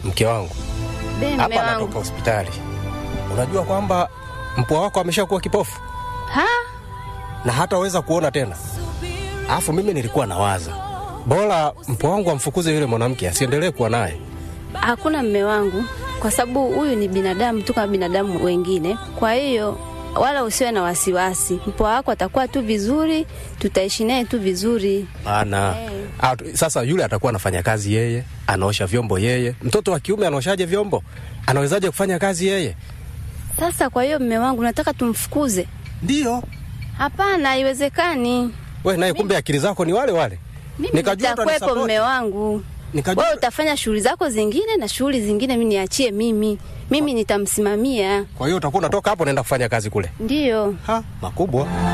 mke wangu Be, mme hapa anatoka wangu. hospitali. Unajua kwamba mpwa wako ameshakuwa kipofu Ha? na hataweza kuona tena. Alafu mimi nilikuwa nawaza bora mpwa wangu amfukuze yule mwanamke asiendelee kuwa naye. Hakuna mme wangu, kwa sababu huyu ni binadamu tu kama binadamu wengine. Kwa hiyo wala usiwe na wasiwasi, mpwa wako atakuwa tu vizuri, tutaishi naye tu vizuri. Bana Ah, tu- sasa yule atakuwa anafanya kazi yeye, anaosha vyombo yeye. Mtoto wa kiume anaoshaje vyombo? Anawezaje kufanya kazi yeye? Sasa kwa hiyo mme wangu, nataka tumfukuze? Ndio Hapana, haiwezekani. we naye, kumbe akili zako ni wale wale. Mimi Nikajua nitakwepo utanisapoti. mme wangu, Nikajua wewe utafanya shughuli zako zingine na shughuli zingine mi niachie mimi, mimi nitamsimamia. kwa hiyo utakuwa unatoka hapo unaenda kufanya kazi kule. Ndiyo. Ha, makubwa.